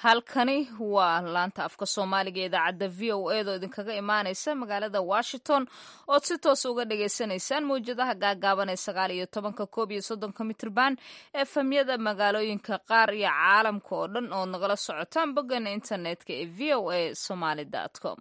halkani waa laanta afka soomaaliga ee idaacadda v o edo idinkaga imaaneysa magaalada washington ood si toos uga dhagaysanaysaan mawjadaha gaagaaban ee sagaal iyo tobanka koob iyo soddonka mitrban efemyada magaalooyinka qaar iyo caalamka oo dhan ood nagala socotaan bogana internetka ee v o a somaly com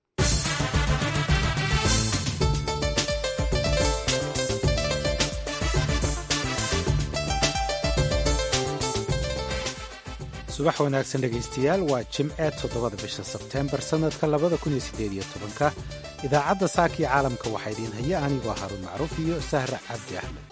subax wanaagsan dhegaystayaal waa jimce toddobada bisha sebteembar sannadka labada kun iyo siddeed iyo tobanka idaacadda saakii caalamka waxaa idiin haya anigoo haruun macruuf iyo sahra cabdi axmed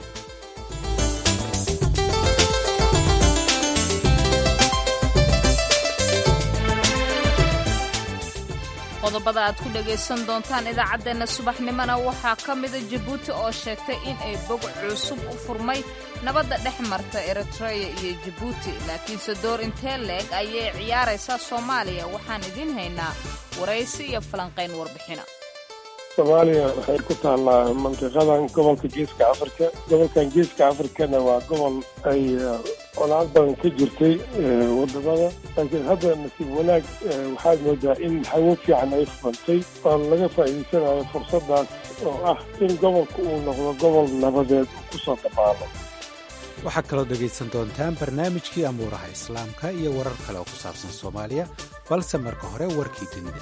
qodobada aad ku dhagaysan doontaan idaacaddeenna subaxnimona waxaa ka mida jabuuti oo sheegtay in ay bog cusub u furmay nabadda dhex marta eritreya iyo jabuuti laakiinse door intee leeg ayay ciyaaraysaa soomaaliya waxaan idiin haynaa waraysi iyo falanqayn warbixina soomaaliya waxay ku taallaa mantiqadan gobolka geeska afrika gobolkan geeska afrikana waa gobol ay colaad badan ka jirtay wadamada laakiin hadda nasiib wanaag waxaad moodaa in hawo fiican ay furantay oo laga faa'iidaysanayo fursadaas oo ah in gobolka uu noqdo gobol nabadeed uu ku soo dabaalo waxaad kaloo dhegaysan doontaan barnaamijkii amuuraha islaamka iyo warar kale oo ku saabsan soomaaliya balse marka hore warkii dunida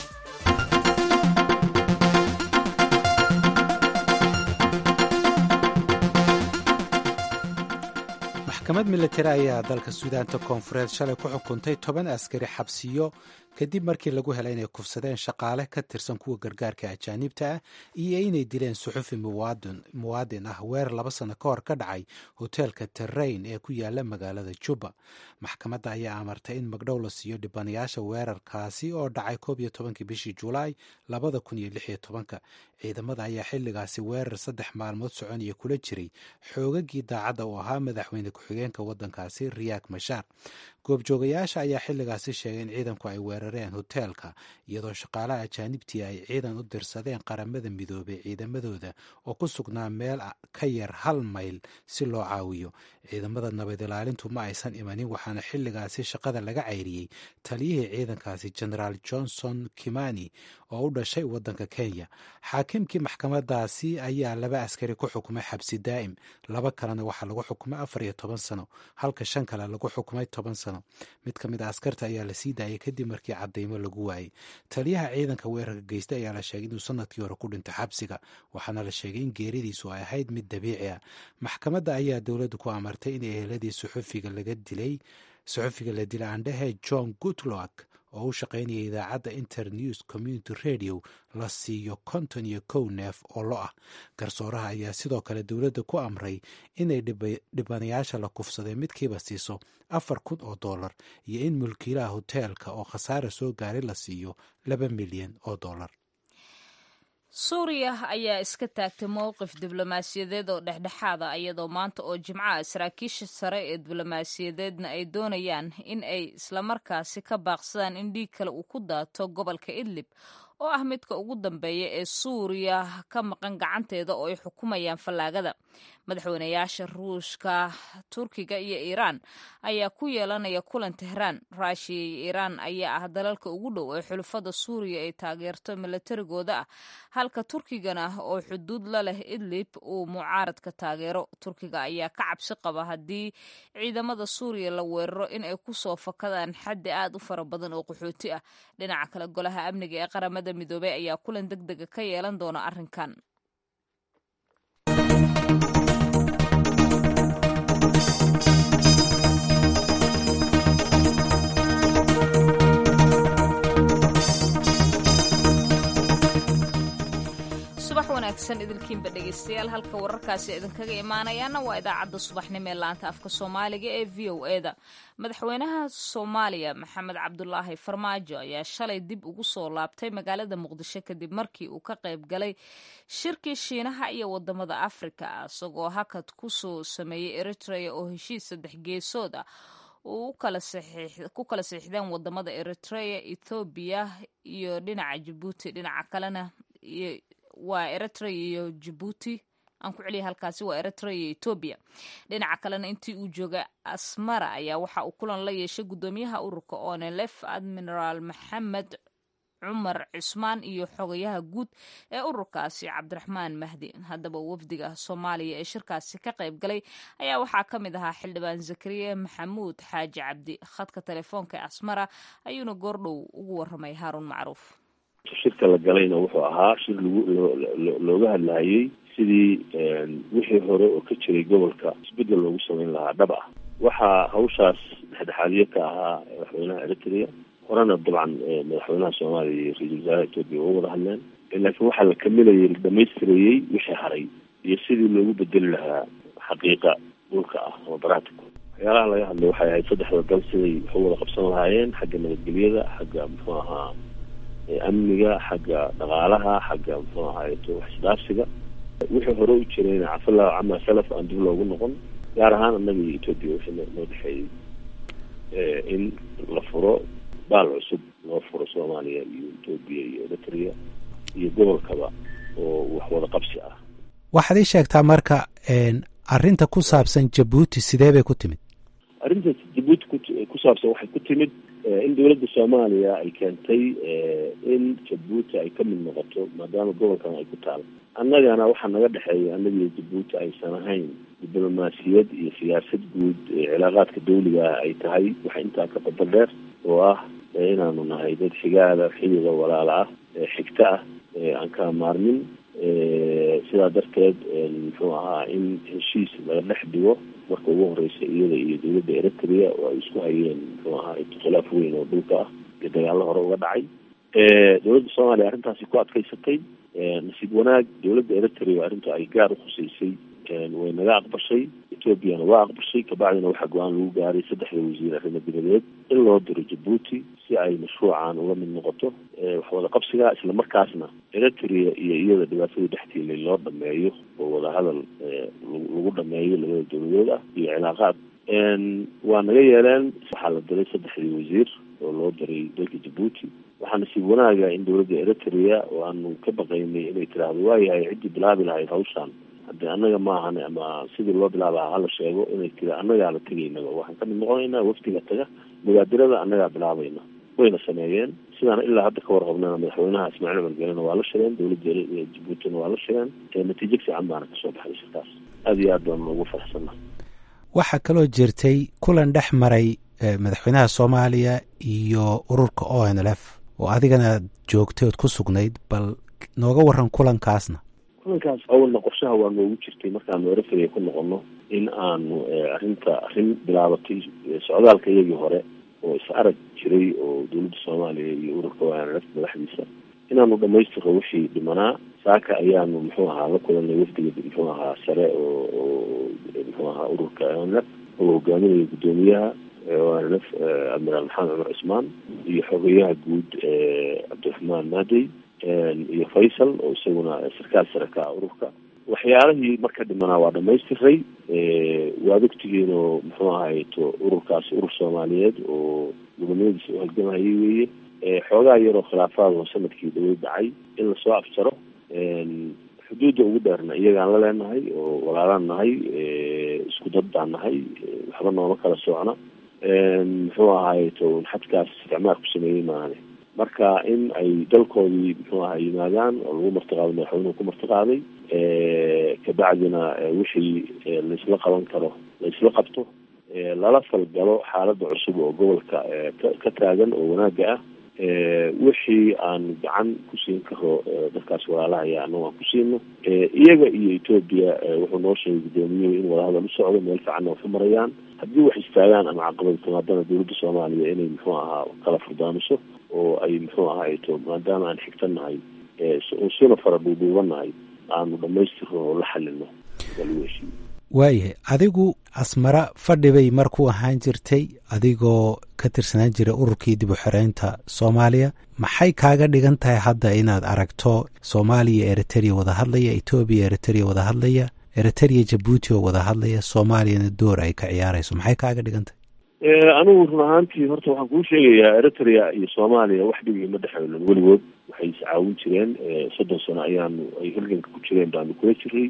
maxkamad militari ayaa dalka suudaanta koonfureed shalay ku xukuntay toban askari xabsiyo kadib markii lagu helay inay kufsadeen shaqaale ka tirsan kuwa gargaarka ajaaniibta ah iyo inay dileen suxufi muwaadin ah weer laba sano ka hor ka dhacay hoteelka terrain ee ku yaala magaalada juba maxkamadda ayaa amartay in magdhow la siiyo dhibanayaasha weerarkaasi oo dhacay koob iyo tobankii bishii julaay labada kun iyo lix iyo tobanka ciidamada ayaa xilligaasi weerar saddex maalmood soconaya kula jiray xoogagii daacadda uu ahaa madaxweyne ku-xigeenka waddankaasi riyaak mashaar goobjoogayaasha ayaa xilligaasi sheegay in ciidanku ay weerareen hoteelka iyadoo shaqaalaha ajaanibtii ay ciidan u dirsadeen qaramada midoobay ciidamadooda oo ku sugnaa meel ka yar hal mayl si loo caawiyo ciidamada nabad ilaalintu ma aysan imanin waxaana xilligaasi shaqada laga cayriyey taliyihii ciidankaasi generaal johnson kimani oo u dhashay waddanka kenya xaakimkii maxkamadaasi ayaa laba askari ku xukumay xabsi daa'im laba kalena waxaa lagu xukumay afar iyo toban sano halka shan kale lagu xukumay toban sano mid ka mid a askarta ayaa la sii daayay kadib markii cadaymo lagu waayey taliyaha ciidanka weerarka geystay ayaa la sheegay inuu sanadkii hore ku dhintay xabsiga waxaana la sheegay in geeridiisu ay ahayd mid dabiici ah maxkamadda ayaa dowladdu ku amartay in eheladii suxufiga laga dilay suxufiga la dilay aandhehe john goodlock oo u shaqaynaya idaacadda internews community radio la siiyo konton iyo kow neef oo lo ah garsooraha ayaa sidoo kale dowladda ku amray inay dhibanayaasha la kufsaday midkiiba siiso afar kun oo dollar iyo in mulkiilaha hoteelka oo khasaara soo gaaray la siiyo laba milyan oo dollar suuriya ayaa iska taagtay mowqif diblomaasiyadeed oo dhexdhexaada iyadoo maanta oo jimcaha saraakiisha sare ee diblomaasiyadeedna ay doonayaan in ay islamarkaasi ka baaqsadaan in dhiig kale uu ku daato gobolka idlib oo ah midka ugu dambeeya ee suuriya ka maqan gacanteeda oo ay xukumayaan fallaagada madaxweynayaasha ruushka turkiga iyo iiraan ayaa ku yeelanaya kulan tehraan ruushiya iyo iiraan ayaa ah dalalka ugu dhow ee xulufada suuriya ay taageerto milatarigooda ah halka turkigana oo xuduud la leh idlib uu mucaaradka taageero turkiga ayaa ka cabsi qaba haddii ciidamada suuriya la weeraro in ay kusoo fakadaan xaddi aad u fara badan oo qaxooti ah dhinaca kale golaha amniga ee qaramada midoobey ayaa kulan deg dega ka yeelan doona arrinkan subax wanaagsan idilkiinba dhegaystayaal halka wararkaasi idinkaga imaanayaana waa idaacadda subaxnimo ee laanta afka soomaaliga ee v o eda madaxweynaha soomaaliya maxamed cabdulaahi farmaajo ayaa shalay dib ugu soo laabtay magaalada muqdisho kadib markii uu ka qayb galay shirkii shiinaha iyo wadamada afrika isagoo hakad kusoo sameeyey eritrea oo heshiis saddex geesood ah uu ku kala siixdeen wadamada eritrea ethoobiya iyo dhinaca jabuuti dhinaca kalena waa eritrea iyo jabuuti aan ku celiya halkaasi waa eritrea iyo etoobiya dhinaca kalena intii uu joogay asmara ayaa waxa uu kulan la yeeshay guddoomiyaha ururka onelef admiraal maxamed cumar cusmaan iyo xogayaha guud ee ururkaasi cabdiraxmaan mahdi haddaba wafdiga soomaaliya ee shirkaasi ka qayb galay ayaa waxaa ka mid ahaa xildhibaan zakariya maxamuud xaaji cabdi khadka telefoonka ee asmara ayuuna goordhow ugu waramay haaruun macruuf shirka la galayna wuxuu ahaa shir lagu looga hadlayay sidii wixii hore oo ka jiray gobolka isbedel loogu samayn lahaa dhab ah waxaa hawshaas dhexdhexaadiye ka ahaa madaxweynaha eritrea horena dabcan madaxweynaha soomaaliya iyo ra-iisul wasaaraha etoobiya waa wada hadleen laakiin waxaa la kamilayay la dhamaystirayey wixii haray iyo sidii loogu bedeli lahaa xaqiiqa dhulka ah oo baratico waxyaalaha laga hadlay waxay ahayd saddexda dal siday wax u wada qabsan lahaayeen xagga nabadgelyada xagga muxuu ahaa amniga xagga dhaqaalaha xagga muxuu ahaayeto wax isdhaafsiga wixii hore u jirayna cafallahu cama salaf aan dib loogu noqon gaar ahaan annaga iyo etoobiya wixii noo dhexeeyey in la furo baal cusub loo furo soomaaliya iyo etoobiya iyo eritrea iyo gobolkaba oo wax wada qabsi ah waxaad ii sheegtaa marka arrinta ku saabsan jabuuti sidee bay ku timid arrinta jabuuti ku ku saabsan waxay ku timid in dowladda soomaaliya ay keentay in jabuuti ay ka mid noqoto maadaama gobolkan ay ku taalo annagana waxaa naga dhexeeya annaga iyo jabuuti aysan ahayn diblomaasiyad iyo siyaasad guud cilaaqaadka dawliga ah ay tahay waxa intaa ka badal dheer oo ah inaanu nahay dad xigaada xiliga walaala ah xigta ah aan kala maarmin sidaa darteed muxuu ahaa in heshiis laga dhex dhigo marka ugu horeysa iyada iyo dowladda eritrea oo ay isku hayeen muxuu ahaa khilaaf weyn oo dhulka ah iyo dagaallo hore uga dhacay dowladda soomaaliya arrintaasi ku adkaysatay nasiib wanaag dowladda eritrea arrinta ay gaar ukhuseysay way naga aqbashay ethoobiana waa aqbashay kabacdina waxaa go-aan lagu gaaray saddexda wasiir arrimo dibadeed in loo diro jabuuti si ay mashruucan uga mid noqoto waxwada qabsiga isla markaasna eritrea iyo iyada dhibaatadii dhextiilay loo dhameeyo oo wadahadal lagu dhameeyo labada dowladood ah iyo cilaaqaad waa naga yeeleen waxaa la diray saddexdii wasiir oo loo diray dalka jabuuti waxaa nasiib wanaaga in dowladda eritrea oo aanu ka baqaynay inay tiraahdo waayahay ciddii bilaabi lahayd hawshaan hadde annaga maahan ama sidii loo bilaabaha hala sheego inay tiri annagaa la tegaynaba waxaan kamid noqonaynaa wafdiga taga mubaadirada annagaa bilaabayna wayna sameeyeen sidaan ilaa hadda ka warqabnana madaxweynaha ismaaciil cumar gelena waa la shireen dowladda jabuutina waa la shireen natiijo fiican baana kasoo baxday shirkaas aada iyo aad baanu ugu faraxsanna waxaa kaloo jirtay kulan dhex maray madaxweynaha soomaaliya iyo ururka o n l f oo adigana joogtay ood ku sugnayd bal nooga waran kulankaasna kulankaas awalna qorshaha waa noogu jirtay markaanu eritrea ku noqono in aanu arrinta arrin bilaabatay socdaalka iyagii hore oo is arag jiray oo dowladda soomaaliya iyo ururka onlf madaxdiisa inaanu dhamaystiro wixii dhimanaa saaka ayaanu muxuu ahaa la kulanay wafdiga muxuu ahaa sare oo oo muxuu ahaa ururka onlf oo hogaaminaya guddoomiyaha onlf admiraal maxamed cumar cusmaan iyo xogeyaha guud cabdiraxmaan maadey iyo faysal oo isaguna sarkaal sare ka ah ururka waxyaalihii marka dhimanaa waa dhamaystiray waad ogtihiinoo muxuu ahayto ururkaasi urur soomaaliyeed oo gudamadiisa u halgamayay weeye xoogaa yaroo khilaafaad oo sanadkii dhawey dhacay in lasoo afjaro xuduudda ugu dheerna iyagaan la leenahay oo walaalaan nahay isku dad baan nahay waxba nooma kala socna muxuu ahayto xadkaas isticmaar ku sameeyey maahane marka in ay dalkoodii muxuu aha yimaadaan oo lagu martiqaaday madaxweynuhu ku martiqaaday kabacdina wixii laisla qaban karo laisla qabto lala falgalo xaaladda cusub oo gobolka ka taagan oo wanaaga ah wixii aan gacan ku siin karo dadkaas walaalahaya annago aan ku siino iyaga iyo etoobiya wuxuu noo sheegay guddoomiyuhu in wadahadal u socdo meel fiicanna waxu marayaan haddii wax istaagaan ama caqabad timaadana dowladda soomaaliya inay muxuu ahaa kala furdaamiso oo ay muxuu ahayto maadaama aan xigtanahay suna fara dhuudhuubanahay aanu dhamaystirno oo la xalino lagu heshiiyo waayahay adigu asmara fadhi bay mar ku ahaan jirtay adigoo ka tirsanaan jiray ururkii dib u xoreynta soomaaliya maxay kaaga dhigan tahay hadda inaad aragto soomaaliya eritrea wada hadlaya etoobiya eritrea wada hadlaya eritrea jabuuti oo wada hadlaya soomaaliyana door ay ka ciyaarayso maxay kaaga dhigan tahay anigu run ahaantii horta waxaan kuu sheegayaa eritrea iyo soomaaliya wax dhib ima dhexeelin weligood waxay is caawin jireen soddon sano ayaanu ay halganka ku jireen baanu kula jiray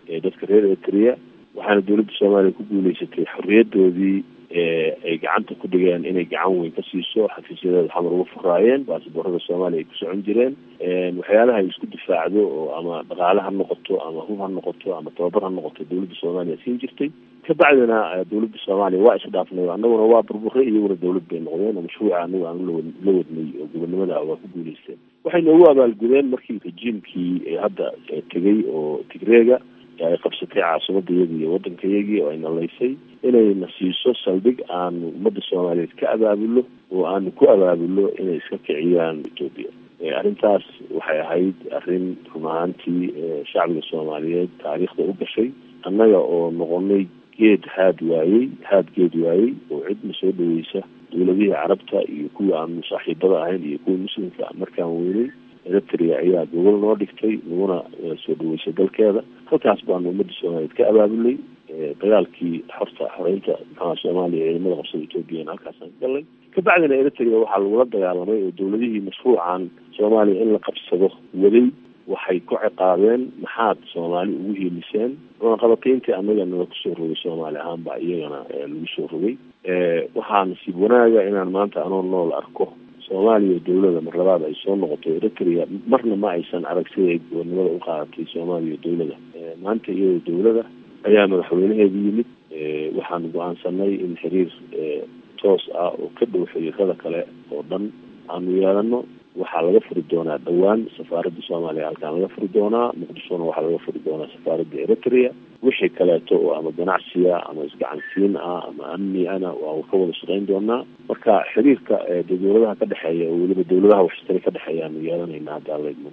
dadka reer eritrea waxaana dowladda soomaaliya ku guuleysatay xorriyadoodii ay gacanta ku dhigeen inay gacan weyn ka siiso xafiisyadeeda xamar uga furaayeen baasboorada soomaaliya ay ku socon jireen waxyaalaha ay isku difaacdo oo ama dhaqaale ha noqoto ama hub ha noqoto ama tababar ha noqoto dowladda soomaaliya siin jirtay kabacdina dowladda soomaaliya waa isdhaafnay annaguna waa burburay iyaguna dowlad bay noqdeen oo mashruuca anagu aan la la wadnay oo gobonimada waa ku guuleysteen waxay noogu abaalgudeen markii rejiimkii hadda tegay oo tigreega ay qabsatay caasimada iyagii iyo waddanka iyagii oo ay nalaysay inayna siiso saldhig aanu ummadda soomaaliyeed ka abaabulo oo aanu ku abaabulo inay iska kiciyaan etoobiya arrintaas waxay ahayd arrin run ahaantii shacbiga soomaaliyeed taariikhda u gashay annaga oo noqonay geed haad waayey haad geed waayey oo cidna soo dhaweysa dowladihii carabta iyo kuwii aanu saaxiibada ahayn iyo kuwii muslimka markaan weynay eritrea ayaa gogol noo dhigtay naguna soo dhaweysay dalkeeda halkaas baanu ummadda soomaaliyeed ka abaabulay dagaalkii xorta xoreynta maxaa soomaaliya ciidamada qabsada ethoobiyan halkaasaan ka galnay kabacdina eritrea waxaa lagula dagaalamay oo dowladihii mashruucan soomaaliya in la qabsado waday waxay ku ciqaabeen maxaad soomaali ugu hiiliseen cunaqabatayntii annaga nala kusoo rogay soomaali ahaanba iyagana lagu soo rogay waxaa nasiib wanaaga inaan maanta anoo nool arko soomaaliya dowlada mar labaad ay soo noqoto eritrea marna ma aysan arag siday goornimada u qaadatay soomaaliya dowlada maanta iyadoo dowlada ayaa madaxweynaheedu yimid waxaanu go-aansanay in xiriir toos ah oo ka dhow xiriirada kale oo dhan aanu yeelano waxaa laga furi doonaa dhowaan safaaradda soomaaliya halkaan laga furi doonaa muqdishona waxaa laga furi doonaa safaaradda eritrea wixii kaleeto oo ama ganacsiya ama isgacansiin ah ama amni ana waa ka wada shaqeyn doonaa marka xiriirka dowladaha ka dhexeeya oo weliba dowladaha waxshtari ka dhexeeya aanu yeelanayna hadda leydmo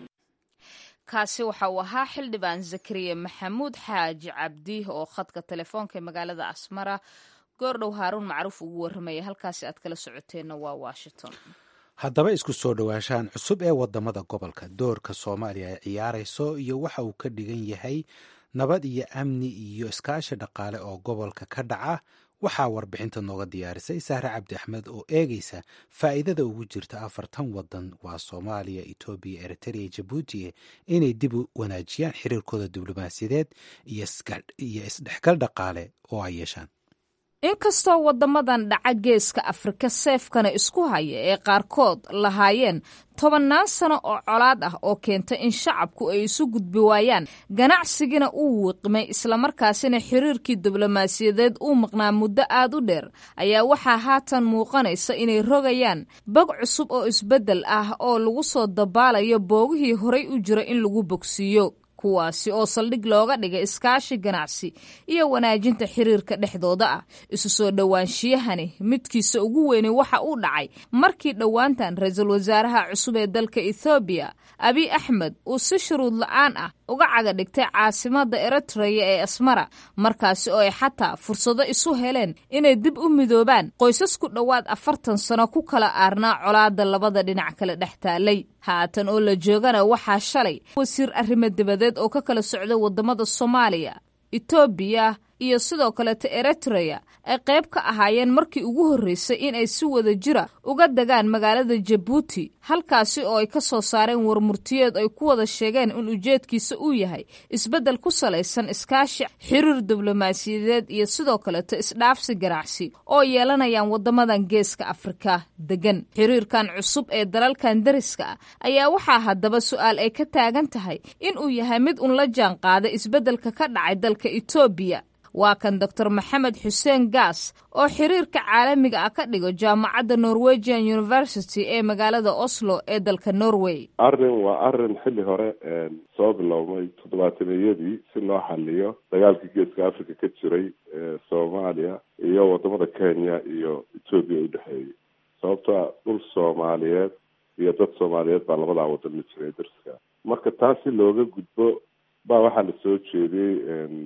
kaasi waxa uu ahaa xildhibaan zakariya maxamuud xaaji cabdi oo khadka telefoonka ee magaalada asmara goordhow haaruun macruuf ugu warramaya halkaasi aad kala socoteenna waa washington haddaba isku soo dhowaanshahan cusub ee wadamada gobolka doorka soomaaliya ay ciyaarayso iyo waxa uu ka dhigan yahay nabad iyo amni iyo iskaashi dhaqaale oo gobolka ka dhaca waxaa warbixinta nooga diyaarisay sahre cabdi axmed oo eegaysa faa'iidada ugu jirta afartan wadan waa soomaaliya etoobiya eritrea jabuuti inay dib u wanaajiyaan xiriirkooda diblomaasiyadeed iyo isdhexgal dhaqaale oo ay yeeshaan inkastoo waddamadan dhaca geeska afrika seefkana isku haya ee qaarkood lahaayeen tobannaan sano oo colaad ah oo keenta in shacabku ay isu gudbi waayaan ganacsigina uu wiiqmay islamarkaasina xiriirkii diblomaasiyadeed uu maqnaa muddo aad u dheer ayaa waxaa haatan muuqanaysa inay rogayaan bog cusub oo isbeddel ah oo lagu soo dabaalayo boogihii horay u jira in lagu bogsiiyo kuwaasi oo saldhig looga dhigay iskaashi ganacsi iyo wanaajinta xiriirka dhexdooda ah isu soo dhowaanshiyahani midkiisa ugu weyni waxa uu dhacay markii dhowaantan ra-iisul wasaaraha cusub ee dalka ethoobiya abiy axmed uu si shuruud la-aan ah uga caga dhigtay caasimada eritreya ee asmara markaasi oo ay xataa fursado isu heleen inay dib u midoobaan qoysas ku dhowaad afartan sano ku kala aarnaa colaada labada dhinac kale dhex taalay haatan oo la joogana waxaa shalay wasiir arrimo dibadeed oo ka kala socda wadamada soomaaliya etoobiya iyo sidoo kaleeta eritreya ay qayb ka ahaayeen markii ugu horreysay in ay si wada jira uga degaan magaalada jabuuti halkaasi oo ay ka soo saareen warmurtiyeed ay ku wada sheegeen in ujeedkiisa uu yahay isbeddel ku salaysan iskaashi xiriir diblomaasiyadeed iyo sidoo kaleeto isdhaafsi ganacsi oo yeelanayaan waddamadan geeska afrika degan xiriirkan cusub ee dalalkan dariska ah ayaa waxaa haddaba su-aal ay ka taagan tahay in uu yahay mid un la jaan qaada isbeddelka ka dhacay dalka etoobiya waa kan doctor maxamed xuseen gaas oo xiriirka caalamiga ah ka dhigo jaamacadda norwegian university ee magaalada oslo ee dalka norway arrin waa arrin xilli hore soo bilowmay toddobaatameyadii si loo xaliyo dagaalkii geeska africa ka jiray ee soomaaliya iyo wadamada kenya iyo etoobiya u dhexeeyay sababtoa dhul soomaaliyeed iyo dad soomaaliyeed baa labadaa wadan la jiray darska marka taas si looga gudbo baa waxaa la soo jeediyey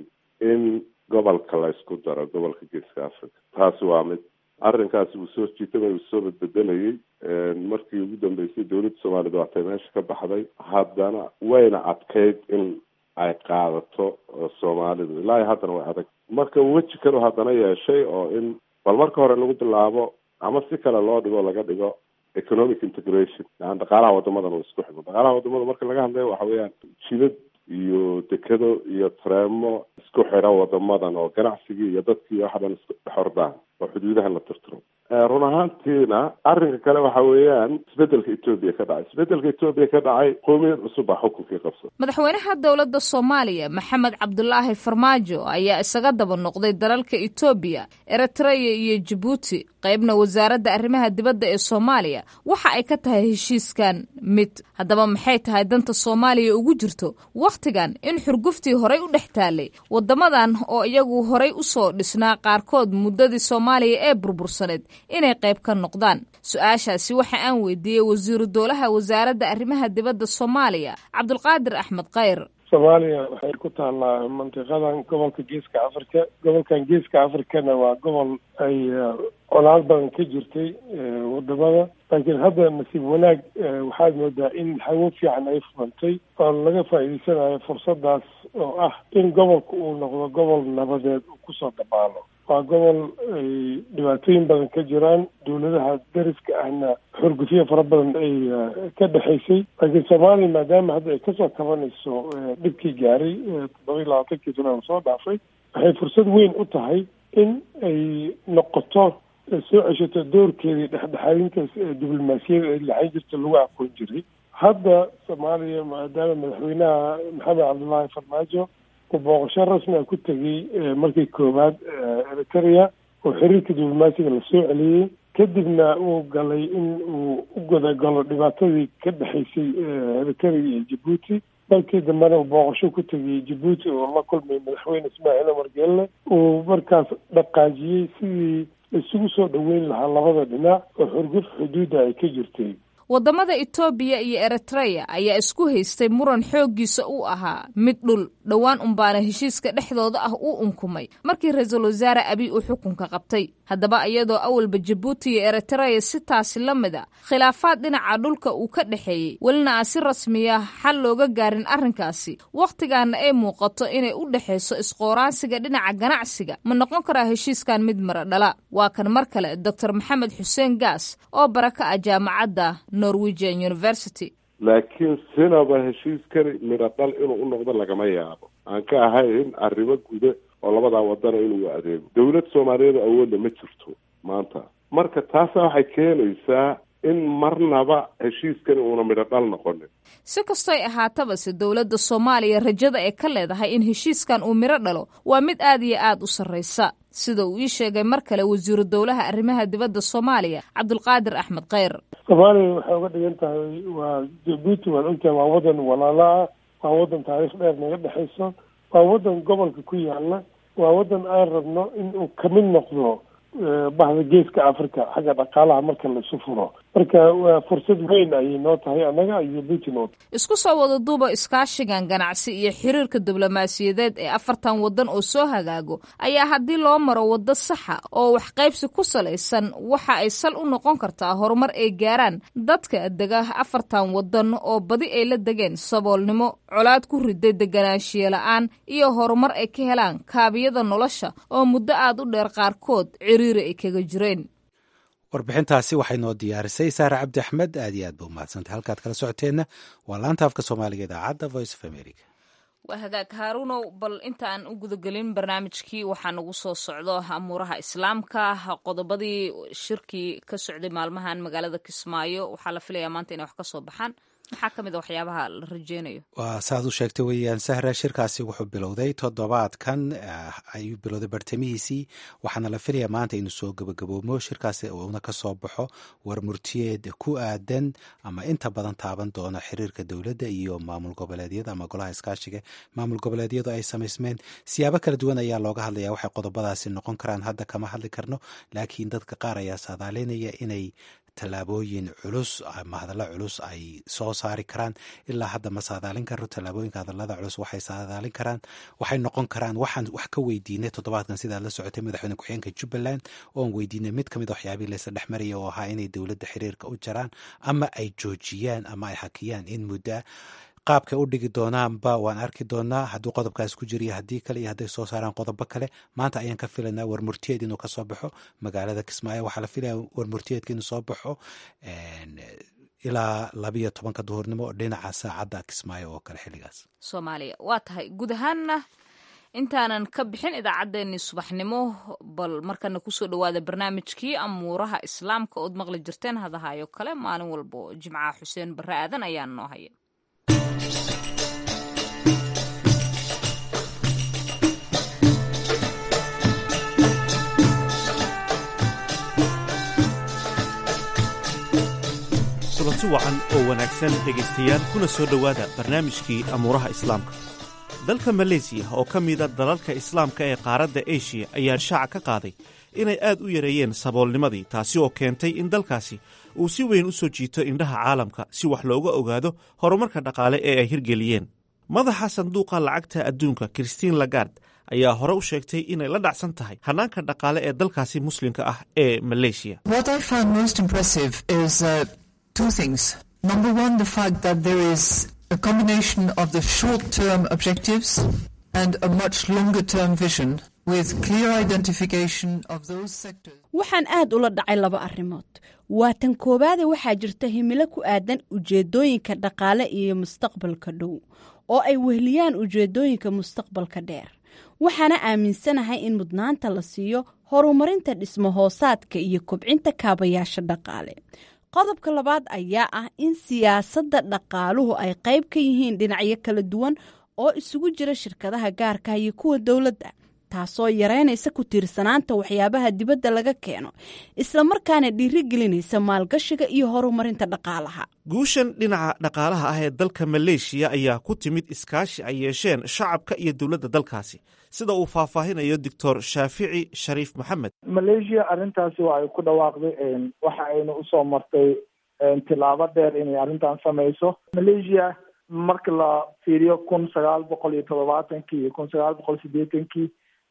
in gobolka la isku daro gobolka geeska africa taasi waa mid arrinkaasi wuu soo jiitamay uu soo badbedelayay markii ugu dambeysay dowladda soomaaliyed waatay meesha ka baxday haddana wayna adkayd in ay qaadato soomaalidu ilaa haddana way adag marka weji kale haddana yeeshay oo in bal marka hore lagu bilaabo ama si kale loo dhigo laga dhigo economic integration yani dhaqaalaha wadamadan uu isku xidho dhaqaalaha wadamada marka laga hadlayo waxa weeyaan jidad iyo dekado iyo tareemo isku xidha wadamadan oo ganacsigii iyo dadkii waxa dhan isku xordaan oo xuduudaha la tirtiro run ahaantiina arrinka kale waxa weeyaan isbedelka etoobiya ka dhacay isbedelka etoobiya ka dhacay qoomiyad cusub baa xukunkii qabsada madaxweynaha dowladda soomaaliya maxamed cabdulaahi farmaajo ayaa isaga daba noqday dalalka etoobiya eritreya iyo jabuuti qaybna wasaaradda arrimaha dibadda ee soomaaliya waxa ay ka tahay heshiiskan mid haddaba maxay tahay danta soomaaliya ugu jirto wakhtigan in xurguftii horay u dhex taalay waddamadan oo iyagu horay u soo dhisnaa qaarkood muddadii soomaaliya ee burbursaneed inay qayb ka noqdaan su-aashaasi waxa aan weydiiyey wasiiru dowlaha wasaaradda arrimaha dibadda soomaaliya cabdulqaadir axmed khayr soomaaliya waxay ku taallaa mantiqadan gobolka geeska africa gobolkan geeska africana waa gobol ay colaad badan ka jirtay wadamada laakiin hadda nasiib wanaag waxaad moodaa in hawo fiican ay furantay oo laga faa'iideysanayo fursadaas oo ah in gobolka uu noqdo gobol nabadeed uu kusoo dabaalo waa gobol ay dhibaatooyin badan ka jiraan dowladaha dariska ahna xurgufyo fara badan ay ka dhexaysay laakiin soomaaliya maadaama hadda ay kasoo kabanayso dhibkii gaaray toddoba iyo labaatankii sana soo dhaafay waxay fursad weyn u tahay in ay noqoto soo ceshato doorkeedii dhexdhexaadintaas diblomaasiyada ay laxan jirta lagu aqoon jiray hadda soomaaliya maadaama madaxweynaha maxamed cabdullaahi farmaajo uu booqasho rasmi a ku tegey markii koowaad eritrea oo xiriirka diblomaasiga lasoo celiyey kadibna uu galay in uu u godagalo dhibaatadii ka dhexaysay eritrea iyo jabuuti dalkii dambena uu booqasho ku tegay jabuuti oo la kulmay madaxweyne ismaaciil omar geelle uu markaas dhaqaajiyey sidii isugu soo dhoweyn lahaa labada dhinac oo xurguf xuduudda ay ka jirtay waddamada etoobiya iyo eritreya ayaa isku haystay muran xooggiisa uu ahaa mid dhul dhowaan unbaana heshiiska dhexdooda ah uu unkumay markii ra-iisul wasaare abiy uu xukunka qabtay haddaba iyadoo awalba jabuuti iyo eritreya si taasi la mid a khilaafaad dhinaca dhulka uu ka dhexeeyey welina aan si rasmiya xal looga gaarin arrinkaasi wakhtigaana ay muuqato inay u dhexayso isqooraansiga dhinaca ganacsiga ma noqon karaa heshiiskan mid mara dhala waa kan mar kale doctor maxamed xuseen gaas oo bara ka ah jaamacadda norwegian university laakiin sinaba heshiiskani midho dhal inuu u noqdo lagama yaabo aan ka ahayn arrimo guda oo labadaa wadana inuu adeego dowlad soomaaliyeed awoodna ma jirto maanta marka taasa waxay keenaysaa in marnaba heshiiskani uuna midho dhal noqonin si kastoy ahaataba se dowladda soomaaliya rajada ee ka leedahay in heshiiskan uu midho dhalo waa mid aad iyo aad u sarraysa sida uu ii sheegay mar kale wasiiru dowlaha arrimaha dibadda soomaaliya cabdulqaadir axmed khayr soomaaliya waxay uga dhigan tahay waa jabuuti waan ogtahay waa wadan walaala ah waa wadan taariikh dheer naga dhexayso waa wadan gobolka ku yaala waa wadan aan rabno in uu kamid noqdo bahda geeska africa xagga dhaqaalaha marka laisu furo marka waa fursad weyn ayay noo tahay annaga iyo puntland isku soo wada duuba iskaashigan ganacsi iyo xiriirka diblomaasiyadeed ee afartan waddan oo soo hagaago ayaa haddii loo maro waddo saxa oo waxqaybsi ku salaysan waxa ay sal u noqon kartaa horumar ay gaaraan dadka dega afartan waddan oo badi ay la degeen saboolnimo colaad ku riday deganaanshiye la-aan iyo horumar ay ka helaan kaabiyada nolosha oo muddo aad u dheer qaarkood ciriiri ay kaga jireen warbixintaasi waxay noo diyaarisay saare cabdi axmed aad iyo aad ba umahadsantay halkaad kala socoteenna waa laanta afka soomaaliga idaacadda voice of america waa hagaag haaruunow bal intaan u gudagelin barnaamijkii waxaa nagu soo socdo amuuraha islaamka qodobadii shirkii ka socday maalmahan magaalada kismaayo waxaa la filayaa maanta inay wax ka soo baxaan maxaa ka mid a waxyaabaha la rajeynayo waa saaad u sheegtay weeyaan sahra shirkaasi wuxuu bilowday toddobaadkan ayuu bilowday bartamihiisii waxaana la filayaa maanta inuu soo gabagaboomo shirkaasi uuna ka soo baxo war murtiyeed ku aadan ama inta badan taaban doona xiriirka dowladda iyo maamul goboleedyada ama golaha iskaashiga maamul goboleedyadu ay samaysmeen siyaabo kala duwan ayaa looga hadlaya waxay qodobadaasi noqon karaan hadda kama hadli karno laakiin dadka qaar ayaa saadaalinaya inay tallaabooyin culus ama hadallo culus ay soo saari karaan ilaa hadda ma saadaalin karo tallaabooyinka hadallada culus waxay saadaalin karaan waxay noqon karaan waxaan wax ka weydiinay toddobaadkan sidaad la socotay madaxweyne ku-xigeenka jubbaland oon weydiinay mid kamid a waxyaabihii laysa dhex maraya oo ahaa inay dowladda xiriirka u jaraan ama ay joojiyaan ama ay hakiyaan in muddaa qaabkay u dhigi doonaanba waan arki doonaa hadduu qodobkaas ku jiriyo haddii kale iyo hadday soo saaraan qodobo kale maanta ayaan ka filaynaa warmurtiyeed inuu kasoo baxo magaalada kismaayo waxaa la filaya warmurtiyeedka inuu soo baxo ilaa labiyo tobanka duhurnimo oo dhinaca saacadda kismaayo oo kale xilligaas soomaaliya waa tahay guud ahaanna intaanan ka bixin idaacaddeenii subaxnimo bal markana kusoo dhowaada barnaamijkii amuuraha islaamka ood maqli jirteen hadahayo kale maalin walbo jimcaha xuseen barre aadan ayaa noo haya kulanti wacan oo wanaagsan dhegaystayaal kuna soo dhowaada barnaamijkii amuuraha islaamka dalka maleysiya oo ka mida dalalka islaamka ee qaaradda eshiya ayaa shaaca ka qaaday inay aad u yareeyeen saboolnimadii taasi oo keentay in dalkaasi uu si weyn u soo jiito indhaha caalamka si wax looga ogaado horumarka dhaqaale ee ay hirgeliyeen madaxa sanduuqa lacagta adduunka christine lagard ayaa hore u sheegtay inay la dhacsan tahay hannaanka dhaqaale ee dalkaasi muslimka ah ee maleysiya two things. Number one, the fact that there is a combination of the short-term objectives and a much longer-term vision with clear identification of those sectors. waxaan aad ula dhacay laba arrimood waa tan koowaade waxaa jirta himilo ku aadan ujeedooyinka dhaqaale iyo mustaqbalka dhow oo ay wehliyaan ujeedooyinka mustaqbalka dheer waxaana aaminsanahay in mudnaanta la siiyo horumarinta dhismo hoosaadka iyo kobcinta kaabayaasha dhaqaale qodobka labaad ayaa ah in siyaasadda dhaqaaluhu ay qayb ka yihiin dhinacyo kala duwan oo isugu jira shirkadaha gaarka iyo kuwa dowladda taasoo yareynaysa ku tiirsanaanta waxyaabaha dibadda laga keeno islamarkaana dhiirigelinaysa maalgashiga iyo horumarinta dhaqaalaha guushan dhinaca dhaqaalaha ah ee dalka maleeshiya ayaa ku timid iskaashi ay yeesheen shacabka iyo dowladda dalkaasi sida uu faahfaahinayo doctor shaafici shariif maxamed malaysia arrintaasi waa ay ku dhawaaqday waxa ayna usoo martay tilaabo dheer inay arrintan samayso malaysia marka la fiiriyo kun sagaal boqol iyo toddobaatankii iyo kun sagaal boqol sideetankii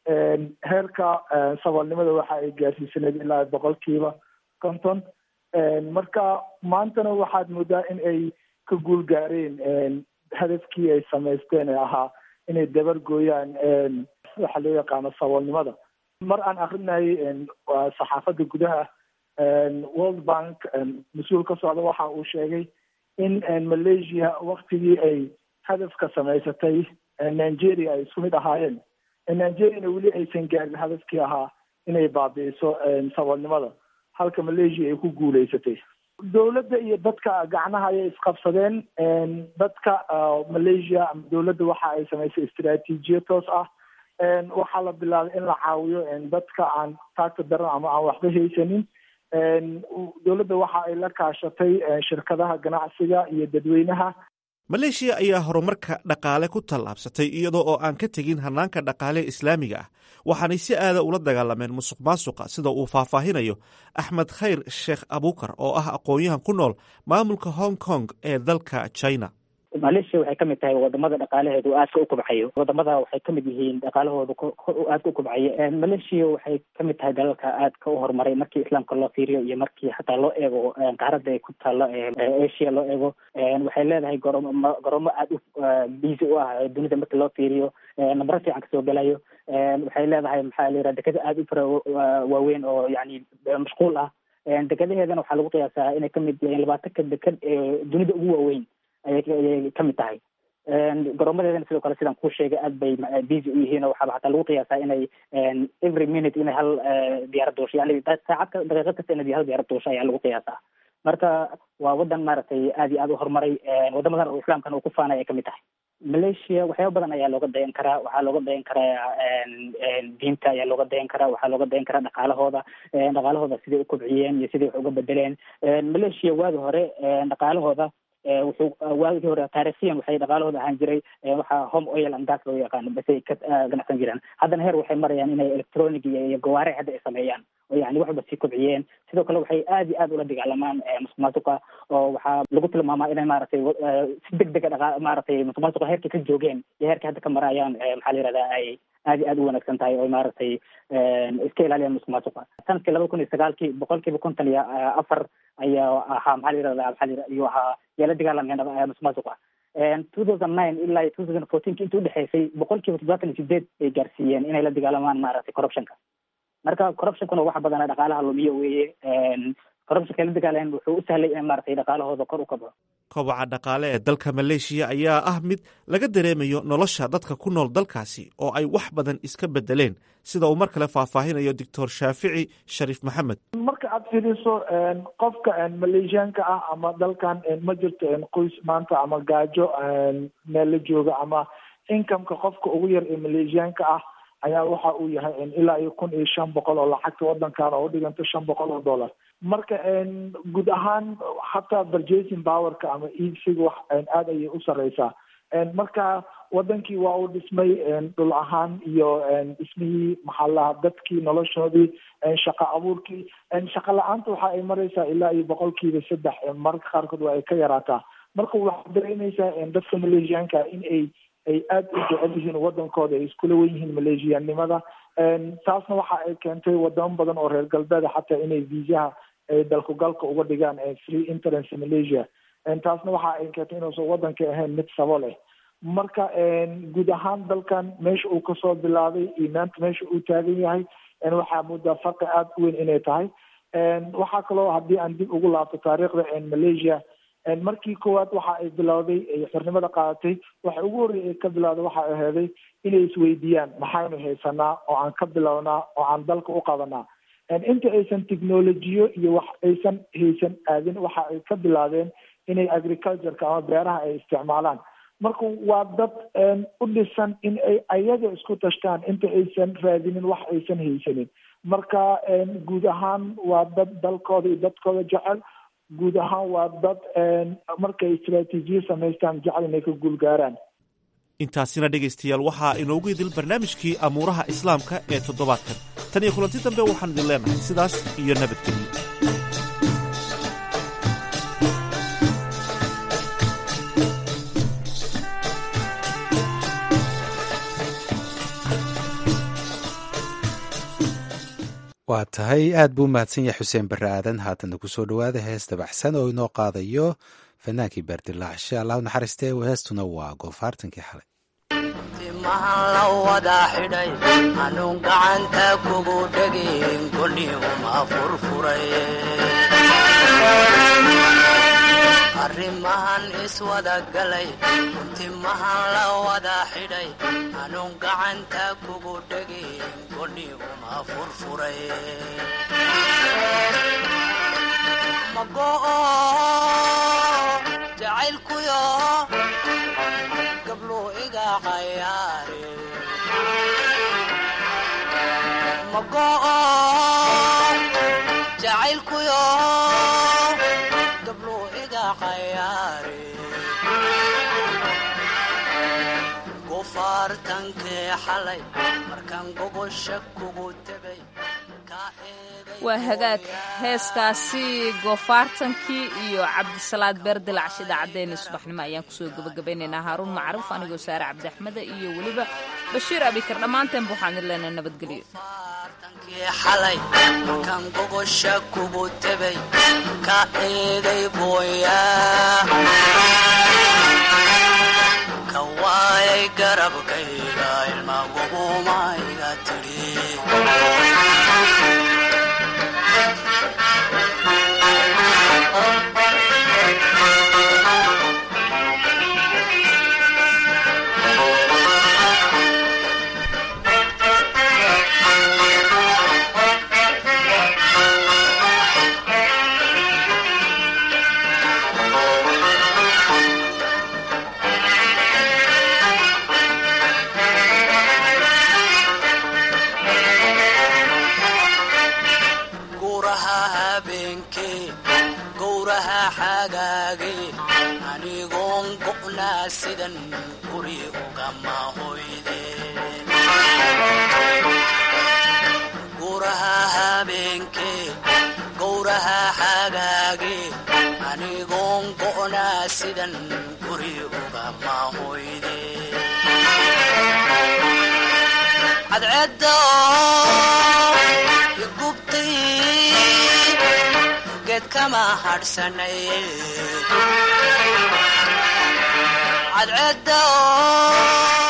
heerka saboolnimada waxa ay gaarsiisaneed ilaa boqolkiiba konton marka maantana waxaad moodaa in ay ka guul gaareen hadafkii ay samaysteen ee ahaa inay dabar gooyaan waxa loo yaqaano saboolnimada mar aan akrinayay saxaafadda gudaha world bank mas-uul ka socda waxa uu sheegay in malaysia waktigii ay hadafka samaysatay nigeria ay isku mid ahaayeen nigeriana weli aysan gaarin hadafkii ahaa inay baabi'iso saboolnimada halka malaysia ay ku guuleysatay dowladda iyo dadka gacnaha ayay isqabsadeen dadka malaysia ama dowladda waxa ay samaysay istaraatiijiya toos ah waxaa la bilaabay in la caawiyo dadka aan taagta daran ama aan waxba haysanin dowladda waxa ay la kaashatay shirkadaha ganacsiga iyo dadweynaha maleeshiya ayaa horumarka dhaqaale ku tallaabsatay iyadoo oo aan ka tegin hannaanka dhaqaale islaamiga ah waxaanay si aada ula dagaalameen musuq maasuqa sida uu faahfaahinayo axmed khayr sheekh abukar oo ah aqoon-yahan ku nool maamulka hong kong ee dalka china malaysia waxay kamid tahay wadamada dhaqaalaheedu aadka u kobcayo wadamada waxay kamid yihiin dhaqaalahooda aadka u kobcayo malaysia waxay kamid tahay dalalka aadka u horumaray markii islaamka loo fiiriyo iyo markii xataa loo eego qaaradda ay ku taalo asia loo eego waxay leedahay goroomo goroomo aada u busy u ah dunida marki loo fiiriyo nambaro fiican kasoo gelayo waxay leedahay maxaa la yiraha dekada aada u fara waaweyn oo yani mashquul ah dekadaheedana waxaa lagu qiyaasaa inay kamid yihiin labaatanka dekad ee dunida ugu waaweyn ayay kamid tahay goroomadeedana sidoo kale sidaan kuu sheegay aad bay busy u yihiin oo waxaaba xataa lagu qiyaasaa inay every minute inay hal diyaarad duusho yani saacad daqiiqad kasta inay hal diyaarad duusho ayaa lagu qiyaasaa marka waa wadan maaragtay aad iyo aad u horumaray wadamadan oo islaamkan uu ku faanay ay kamid tahay malaysia waxyaaba badan ayaa looga dayan karaa waxaa looga dayan karaa diinta ayaa looga dayan karaa waxaa looga dayan karaa dhaqaalahooda dhaqaalahooda siday u kobciyeen iyo siday wax uga bedeleen malaysia waagi hore dhaqaalahooda wuxuu waagii hore taarikhyan waxay dhaqaalahooda ahaan jiray waxaa home oil and gas loo yaqaano basay ka ganacsan jiraan haddana heer waxay marayaan inay electronic iyo gawaare hadda ay sameeyaan oo yani waxba sii kobciyeen sidoo kale waxay aad iyo aad ula dagaalamaan musuq maasuqa oo waxaa lagu tilmaamaa inay maaragtay si deg dega dhaqa maaragtay musuq maasuqa heerkay ka joogeen iyo heerkay hadda ka marayaan maxaa la yihahdaa ay aad iyo aad u wanaagsan tahay oo maaragtay iska ilaaliyaan musuq maasuqa sanadkii laba kun iyo sagaalkii boqol kiiba konton iyo afar ayaa ahaa maxaa la yirahdaa maxaa la iyuu ahaa yaa la dagaalameen musuq maasuqa two thousand nine ilaa two thousand fourteenki intii udhexeysay boqol kiiba toddobaatan iyo sideed ay gaarsiiyeen inay la dagaalamaan maaragtay corruptionka marka corruptionkuna waxa badana dhaqaalaha lumiyo weeye corruptionka la dagaalan wuxuu u sahlay in maaragtay dhaqaalahooda kor u kaco kobaca dhaqaale ee dalka maleeshiya ayaa ah mid laga dareemayo nolosha dadka ku nool dalkaasi oo ay wax badan iska bedeleen sida uu mar kale faahfaahinayo doctor shaafici shariif maxamed marka aad fiiriso qofka maleeshiyaanka ah ama dalkan ma jirto qoys maanta ama gaajo meel la jooga ama incomeka qofka ugu yar ee maleeshiyaanka ah ayaa waxa uu yahay ilaa iyo kun iyo shan boqol oo lacagta wadankan oo udhiganto shan boqol oo dollar marka guud ahaan hataa purchasing powerka ama iibsiga wax aada ayay u sareysaa marka wadankii waa uu dhismay dhul ahaan iyo dhismihii maxaa lahaa dadkii noloshoodii shaqa abuurkii shaqa la-aanta waxa ay mareysaa ilaa iyo boqolkiiba saddex mararka qaarkood waa ay ka yaraataa marka waxaad dareemeysaa dadka maleeshiyaanka in ay ay aada u jecel yihiin wadankooda ay iskula wen yihiin maleeshiyaannimada taasna waxa ay keentay wadamo badan oo reer galbeeda xataa inay viisaha dalkugalka uga dhigaan free interance malaysia taasna waxa ay keentay inuusan wadanka ahayn mid sabo leh marka guud ahaan dalkan meesha uu kasoo bilaabay iyo maanta meesha uu taagan yahay waxaa moodaa farqi aada u weyn inay tahay waxaa kaloo haddii aan dib ugu laabto taariikhda malaysia markii koowaad waxa ay bilowday ay xornimada qaadatay waxa ugu horreya ay ka bilowday waxa ay aheeday inay isweydiiyaan maxaynu haysanaa oo aan ka bilownaa oo aan dalka u qabanaa inta aysan technolojiyo iyo wax aysan haysan aadin waxa ay ka bilaabeen inay agricultureka ama beeraha ay isticmaalaan marka waa dad u dhisan in ay ayaga isku tashtaan inta aysan raadinin wax aysan haysanin marka guud ahaan waa dad dalkooda iyo dadkooda jecel guud ahaan waa dad markay istraatiijiya samaystaan jecel inay ka guulgaaraan intaasina dhegaystayaal waxaa inoogu idil barnaamijkii amuuraha islaamka ee toddobaadkan tan iyo kulanti dambe waxaan idin leenahay sidaas iyo nabadgelyo waa tahay aad buu umahadsan yahay xuseen barre aadan haatana kusoo dhowaada hees dabaxsan oo inoo qaadayo fanaankii baardilaacshe allahu naxariistee heestuna waa goofaartankii xalay timahan la wada xidhay anuun gacanta kugu dhegin kolihuma furfuray arrimahan iswada galay timahan la wada xidhay anuun gacanta kugu dhegin kolihuma furfuray mago'o jacaylkuyo gablo iga cayaare mago'o jacaylkuyo gablo iga cayaare gofaartankee xalay markaan gogosha kugu tegay waa hagaag heeskaasi goofaartankii iyo cabdisalaad beerdilaacsha idaacaddeenna subaxnimo ayaan kusoo gebagabaynaynaa haaruun macruuf anigoo saare cabdiaxmeda iyo weliba bashiir abikar dhammaanteenba waxaan idin leenahay nabadgelyo xalay markaan gogosha kugu tegay ka eegay gooyaa ka waayay garabkayga ilma gubumayga tidhi gowraha habeenkee gowraha xagaage anigoon go'naa sidan guri ugama hoyde gowraha habeenkee gowraha xagaage anigoon go'naa sidan guri ugama hoyde cadceedda igubtay geed kama hadhsanay cadceedda